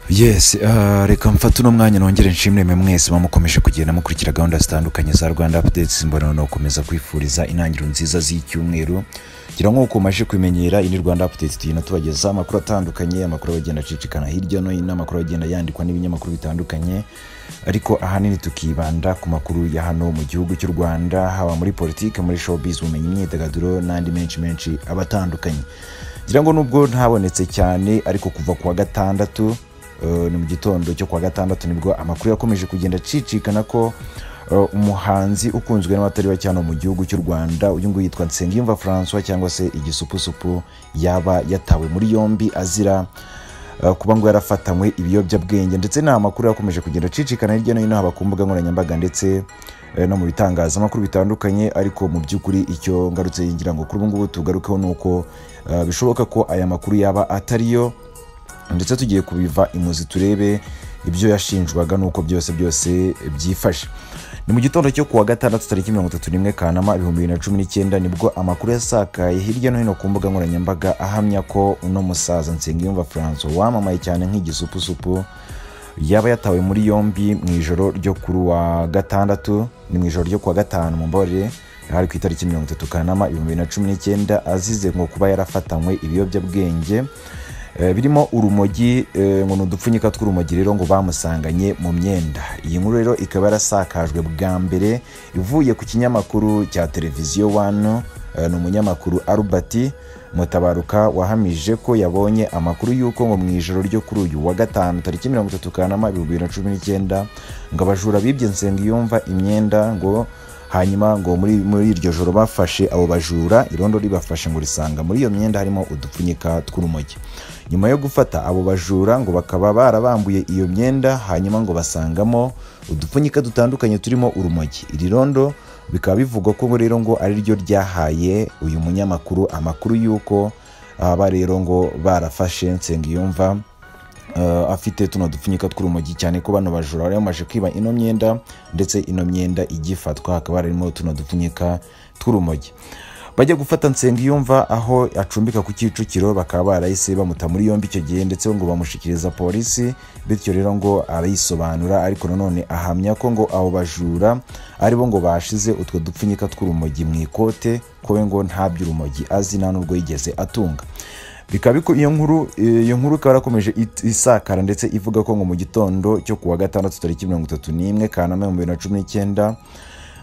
yesi reka mfate uno mwanya nongere nshimire mwese mukomeje kugenda mukurikira gahunda zitandukanye za rwanda apudeti mbona unakomeza kwifuriza intangiriro nziza z'icyumweru ngira nk'uko umaze kubimenyera iyi ni rwanda apudeti tugenda tubagezaho amakuru atandukanye amakuru agenda acicikana hirya no hino amakuru agenda yandikwa n'ibinyamakuru bitandukanye ariko ahanini tukibanda ku makuru ya hano mu gihugu cy'u rwanda haba muri politiki muri showbiz ubumenyi imyidagaduro n'andi menshi menshi aba atandukanye ngira ngo nubwo ntabonetse cyane ariko kuva ku wa gatandatu eh, ni mu gitondo cyo ku wa gatandatu nibwo amakuru yakomeje kugenda acicikana ko eh, umuhanzi ukunzwe n'abatari bake hano mu gihugu cy'u rwanda uyu nguyu yitwa nsengiyumva francois cyangwa se igisupusupu yaba yatawe muri yombi azira eh, kuba ngo yarafatanywe ibiyobyabwenge ndetse ni amakuru yakomeje kugenda acicikana hirya no hino haba ku mbuga nkoranyambaga ndetse eh, no mu bitangazamakuru bitandukanye ariko mu by'ukuri icyo ngarutse ngira ngo kuri ubu ngubu tugarukeho ni uko eh, bishoboka ko aya makuru yaba atariyo ndetse tugiye kubiva imuzi turebe ibyo yashinjwaga n'uko byose byose byifashe ni mu gitondo cyo kuwa gatandatu tariki mirongo itatu n'imwe kanama ibihumbi bibiri na cumi n'icyenda nibwo amakuru yasakaye hirya no hino ku mbuga nkoranyambaga ahamya ko uno musaza nsengiyumva franco wamamaye cyane nk'igisupusupu yaba yatawe muri yombi mu ijoro ryo kuri wa gatandatu ni mu ijoro ryo kuwa gatanu mu mbabarire hari ku itariki mirongo itatu kanama ibihumbi bibiri na cumi n'icyenda azize ngo kuba yarafatanywe ibiyobyabwenge Eh, birimo urumogi eh, ngo ni udupfunyika tw'urumogi rero ngo bamusanganye mu myenda iyi nkuru rero ikaba yarasakajwe bwa mbere ivuye ku kinyamakuru cya televiziyo wano eh, ni umunyamakuru albert mutabaruka wahamije ko yabonye amakuru y'uko ngo mu ijoro ryo kuri uyu wa gatanu tariki mirongo itatu kanama ibihumbi bibiri na cumi n'icyenda ngo abajura bibye nsengiyumva imyenda ngo hanyuma ngo muri, muri iryo joro bafashe abo bajura irondo ribafashe ngo risanga muri iyo myenda harimo udupfunyika tw'urumogi nyuma yo gufata abo bajura ngo bakaba barabambuye iyo myenda hanyuma ngo basangamo udupfunyika dutandukanye turimo urumogi iri rondo bikaba bivugwa ko rero ngo ari ryo ryahaye uyu munyamakuru amakuru y'uko aba rero ngo barafashe nsengiyumva uh, afite tuno dupfunyika tw'urumogi cyane ko bano bajura bari bamaze kwiba ino myenda ndetse ino myenda igifatwa hakaba harimo tuno dupfunyika tw'urumogi bajya gufata nsengiyumva aho acumbika ku kicukiro bakaba barahise bamuta muri yombi icyo gihe ndetse ngo bamushyikiriza polisi bityo rero ngo arayisobanura ariko nanone ahamya ko ngo abo bajura aribo ngo bashize utwo dupfunyika tw'urumogi mu ikote ko we ngo nta by'urumogi azi nta n'ubwo yigeze atunga bikaba biku- iyo nkuru iyo nkuru ikaba yarakomeje it- isakara ndetse ivuga ko ngo mu gitondo cyo kuwa gatandatu tariki mirongo itatu n'imwe kanama ibihumbi bibiri na cumi n'icyenda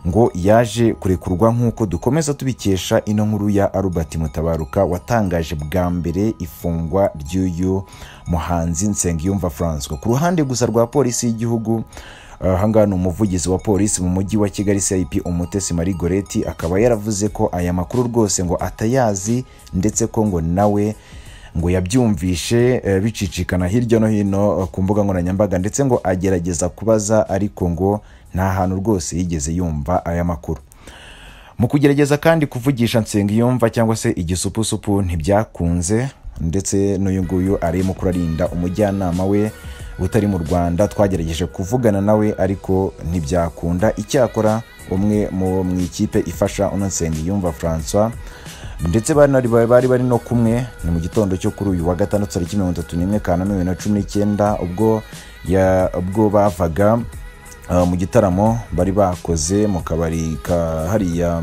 ngo yaje kurekurwa nk'uko dukomeza tubikesha ino nkuru ya albert mutabaruka watangaje bwa mbere ifungwa ry'uyu muhanzi nsengiyumva francois ku ruhande gusa rwa polisi y'igihugu ahangaha ni umuvugizi wa polisi mu mujyi wa kigali cip umutesi marie goreti akaba yaravuze ko aya makuru rwose ngo atayazi ndetse ko ngo nawe ngo yabyumvishe eh, bicicikana hirya no hino eh, ku mbuga nkoranyambaga ndetse ngo agerageza kubaza ariko ngo nta hantu rwose yigeze yumva aya makuru mu kugerageza kandi kuvugisha nsengiyumva cyangwa se igisupusupu ntibyakunze ndetse n'uyu nguyu arimo kurarinda umujyanama we utari mu rwanda twagerageje kuvugana nawe ariko ntibyakunda icyakora umwe mu mu ikipe ifasha uno nsengiyumva francois ndetse bari bari bari no kumwe ni mu gitondo cyo kuri uyu wa gatandatu tariki mirongo itatu n'imwe kanama bibiri na cumi n'icyenda ubwo ya- ubwo bavaga Uh, mu gitaramo bari bakoze mu kabari ka hariya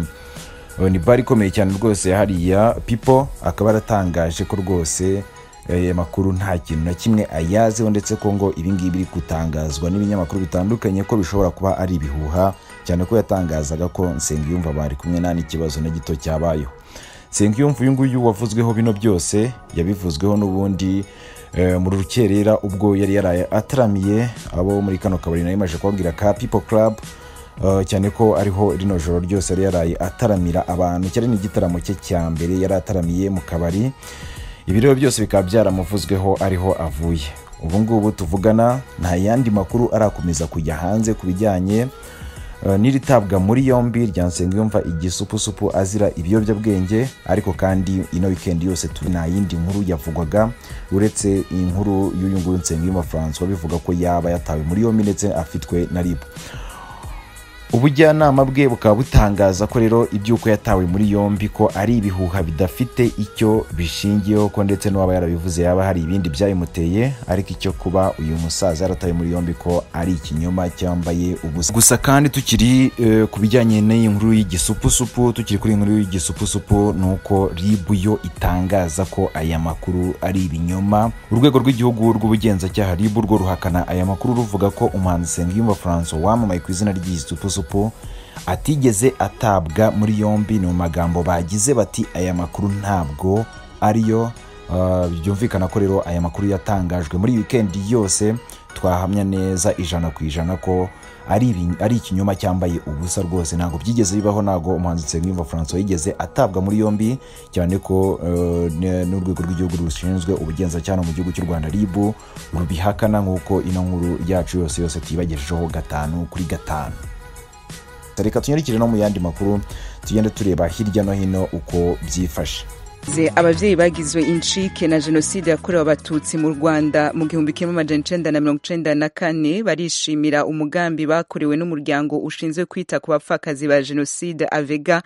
uh, ni bari ikomeye cyane rwose ya hariya pipo akaba yaratangaje ko rwose eh, aya makuru nta kintu na kimwe ayaziho ndetse ko ngo ibingibi biri gutangazwa n'ibinyamakuru bitandukanye ko bishobora kuba ari ibihuha cyane ko yatangazaga ko nsengiyumva bari kumwe nta n'ikibazo na gito cyabayeho nsengiyumva uyu nguyu wavuzweho bino byose yabivuzweho n'ubundi eh, mu rukerera ubwo yari yaraye ataramiye abo muri kano kabari nayo imaze kubabwira ka people club eh, cyane ko ariho rino joro ryose yari yaraye ataramira abantu cyari n'igitaramo cye cya mbere yari ataramiye mu kabari ibi rero byose bikaba byaramuvuzweho ariho avuye ubu ngubu tuvugana nta yandi makuru arakomeza kujya hanze ku bijyanye eh, n'iri tabwa muri yombi rya nsengiyumva igisupusupu azira ibiyobyabwenge ariko kandi ino wikendi yose tu- nta yindi nkuru yavugwaga uretse inkuru y'uyu nguyu nsengiyumva francois bivuga ko yaba yatawe muri yombi ndetse afitwe na ribu ubujyanama bwe bukaba butangaza ko rero iby'uko yatawe muri yombi ko ari ibihuha bidafite icyo bishingiyeho ko ndetse n'uwaba yarabivuze yaba hari ibindi byabimuteye ariko icyo kuba uyu musaza yaratawe muri yombi ko ari ikinyoma cyambaye ubusa gusa kandi tukiri eh, ku bijyanye n'iyi nkuru y'igisupusupu tukiri kuri iyi nkuru y'igisupusupu ni uko ribu yo itangaza ko aya makuru ari ibinyoma urwego rw'igihugu rw'ubugenzacyaha ribu rwo ruhakana aya makuru ruvuga ko umuhanzi Nsengiyumva Francois wamamaye ku izina ry'igisupusupu atigeze atabwa muri yombi ni mu magambo bagize bati aya makuru ntabwo ariyo Uh, byumvikana ko rero aya makuru yatangajwe muri wikendi yose twahamya neza ijana ku ijana ko ari ibi- ari ikinyoma cyambaye ubusa rwose ntabwo byigeze bibaho ntabwo umuhanzi Nsengiyumva Francois yigeze atabwa muri yombi cyane ko uh, ne- n'urwego rw'igihugu rushinzwe ubugenzacyaha mu gihugu cy'u Rwanda RIB rubihakana nk'uko ino nkuru yacu yose yose tuyibagejejeho gatanu kuri gatanu reka tunyarukire no mu yandi makuru tugende tureba hirya no hino uko byifashe Ze, abavyeyi bagizwe incike na jenoside yakorewe abatutsi mu rwanda mu gihumbi kimwe amajana icenda na mirongo icenda na kane barishimira umugambi bakorewe n'umuryango ushinzwe kwita ku bapfakazi ba jenoside avega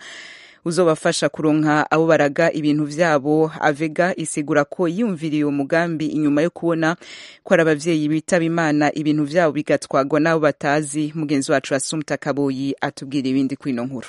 uzobafasha kuronka abo baraga ibintu vyabo avega isigura ko yumviriye uwo mugambi inyuma yo kubona ko ari abavyeyi bitaba imana ibintu vyabo bigatwagwa n'abo batazi mugenzi wacu asumta kaboyi atubwira ibindi kwino nkuru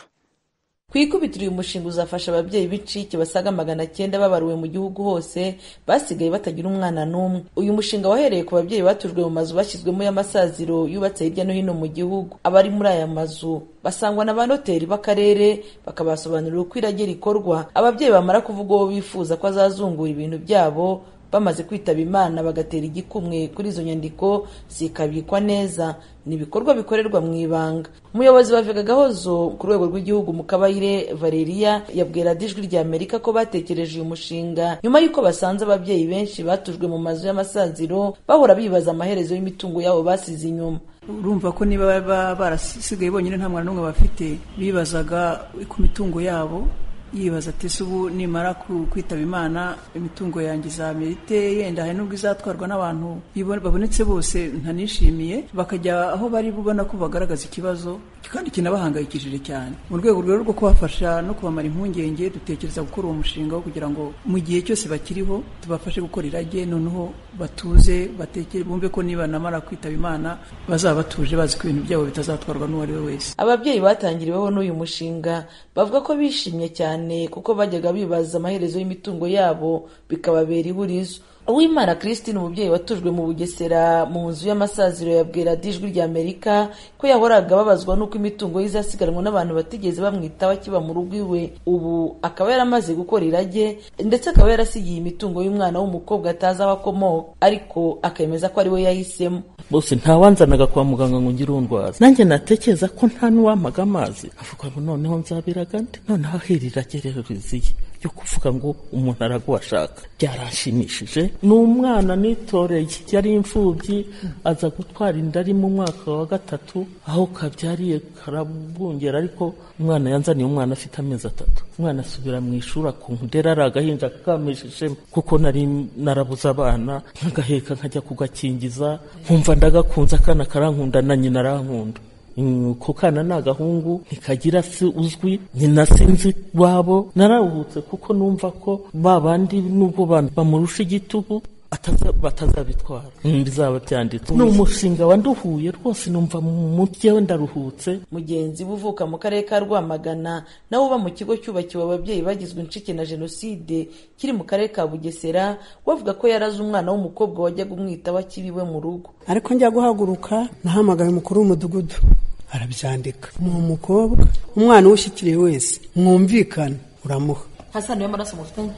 ku ikubitiro uyu mushinga uzafasha ababyeyi b'icike basaga magana cyenda babariwe mu gihugu hose basigaye batagira umwana n'umwe uyu mushinga wahereye ku babyeyi batujwe mu mazu bashyizwemo y'amasaziro yubatse hirya no hino mu gihugu abari muri aya mazu basangwa na ba noteri b'akarere bakabasobanurira uko irage rikorwa ababyeyi bamara kuvuga uwo bifuza ko azazungura ibintu byabo bamaze kwitaba imana bagatera igikumwe kuri izo nyandiko zikabikwa neza ni ibikorwa bikorerwa mu ibanga umuyobozi wa vega gahozo ku rwego rw'igihugu mu kabayire valeria yabwira Radio ijwi rya amerika ko batekereje uyu mushinga nyuma y'uko basanze ababyeyi benshi batujwe mu mazu y'amasaziro bahora bibaza amaherezo y'imitungo yabo basize inyuma urumva ko niba baba barasigaye bonyine nta mwana n'umwe bafite bibazaga ku mitungo yabo yibaza ati ese ubu nimara ku- kwitaba imana imitungo yanjye izamerite yenda hari n'ubwo izatwarwa n'abantu bibo- babonetse bose ntanishimiye bakajya aho bari bubona ko bagaragaza ikibazo kandi kinabahangayikishije cyane mu rwego rero rwo kubafasha no kubamara impungenge dutekereza gukora uwo mushinga wo kugira ngo mu gihe cyose bakiriho tubafashe gukora irage noneho batuze batekere bumve ko niba namara kwitaba imana bazaba batuje bazi ko ibintu byabo bitazatwarwa n'uwo ari we wese ababyeyi batangiriweho n'uyu mushinga bavuga ko bishimye cyane kuko bajyaga bibaza amaherezo y'imitungo yabo bikababera ihurizo uwimana christine umubyeyi watujwe mu bugesera mu nzu y'amasaziro yabwira Radio ijwi rya amerika ko yahoraga babazwa n'uko imitungo ye izasigaranwa n'abantu batigeze bamwitaho akiba mu rugo iwe ubu akaba yaramaze gukora irage ndetse akaba yarasigiye imitungo y'umwana w'umukobwa atazi aho akomoka ariko akemeza ko ari we yahisemo bose ntawanzanaga kwa muganga ngo ngire urwaza nanjye natekereza ko nta n'uwampaga amazi avuga ngo noneho nzabiraga nde noneho ahiriragerero riziye yo kuvuga ngo umuntu araguha ashaka byaranshimishije ni umwana nitoreye yari imfubyi aza gutwara inda ari mu mwaka wa gatatu aho kabyariye karabungera ariko umwana yanzaniye umwana afite amezi atatu umwana asubira mu ishuri akunkudera ari agahinja kakamishijemo kuko nari narabuze abana nkagaheka nkajya kugakingiza nkumva ndagakunze akana karankunda na nyina arankunda Mm, ko kana ni agahungu ntikagira se uzwi nyina sinzi wabo nararuhutse kuko numva ko ba bandi nubwo bantu bamurusha igitugu ataza- batazabitwara Mm, bizaba byanditse ni umushinga wanduhuye rwose numva mu byewe ndaruhutse mugenzi we uvuka mu karere ka rwamagana nawe uba mu kigo cyubakiwe ababyeyi bagizwe incike na jenoside kiri mu karere ka bugesera we avuga ko yarazi umwana w'umukobwa wajyaga umwitaho akiriwe mu rugo ariko njya guhaguruka nahamagaye umukuru w'umudugudu arabyandika ni umukobwa umwana uwushyikiriye wese mwumvikane uramuha hasani w'amaraso mufitanye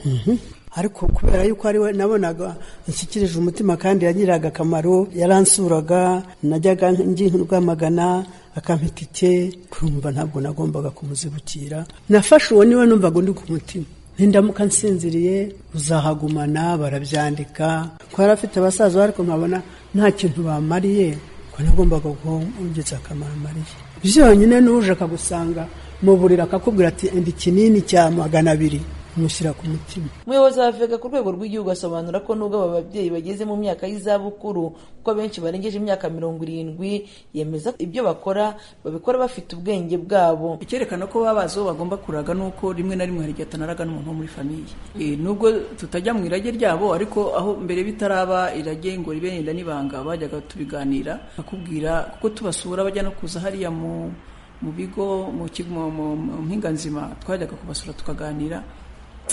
ariko kubera yuko ari we nabonaga nshyikirije umutima kandi yagiriraga akamaro yaransuraga najyaga ngihamagana akampa itike kumva ntabwo nagombaga kumuzibukira nafashe uwo niwe numvaga undi ku mutima nindamuka nsinziriye uzahagumana barabyandika ko yari afite abasaza ariko nkabona nta kintu bamariye ko nagombaga guhungitsa akamaro amariye byonyine n'uje akagusanga mu buriri akakubwira ati enda ikinini cya magana abiri mushyira ku mutima umuyobozi wa vega ku rwego rw'igihugu asobanura ko nubwo aba babyeyi bageze mu myaka y'izabukuru kuko benshi barengeje imyaka mirongo irindwi yemeza ko ibyo bakora babikora bafite ubwenge bwabo icyerekana ko baba bazi uwo bagomba kuraga ni uko rimwe na rimwe hari igihe atanaraga n'umuntu wo muri famiye Eh, nubwo tutajya mu irage ryabo ariko aho mbere bitaraba irage ngo ribe inda n'ibanga bajyaga tubiganira bakubwira kuko tubasura bajya no kuza hariya mu mu bigo mu kigo- mu- mu- mu mpinga nzima twajyaga kubasura tukaganira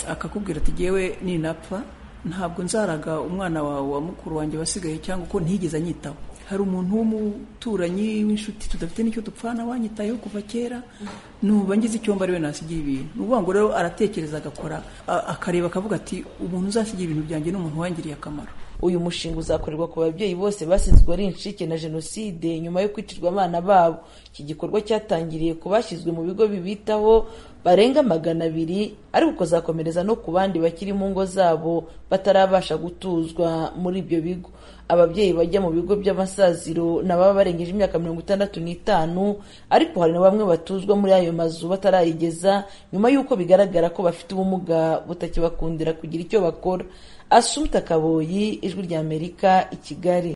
akakubwira ati yewe ninapfa ntabwo nzaraga umwana wawe wa mukuru wanjye wasigaye cyangwa uko ntigeze anyitaho hari umuntu w'umuturanyi w'inshuti tudafite n'icyo dupfana wanyitayeho kuva kera nuba ngize icyomba ariwe nasigiye ibintu ni ukuvuga ngo rero aratekereza agakora a- akareba akavuga ati umuntu uzasigira ibintu byanjye ni umuntu wangiriye akamaro uyu mushinga uzakorerwa ku babyeyi bose basizwe ari incike na jenoside nyuma yo kwicirwa abana babo iki gikorwa cyatangiriye ku bashyizwe mu bigo bibitaho barenga magana abiri ariko ukazakomereza no ku bandi bakiri mu ngo zabo batarabasha gutuzwa muri ibyo bigo ababyeyi bajya mu bigo by'amasaziro ni ababa barengeje imyaka mirongo itandatu n'itanu ariko hari na bamwe batuzwa muri ayo mazu batarayigeza nyuma y'uko bigaragara ko bafite ubumuga butakibakundira kugira icyo bakora asumta kaboyi ijwi ry'amerika i kigali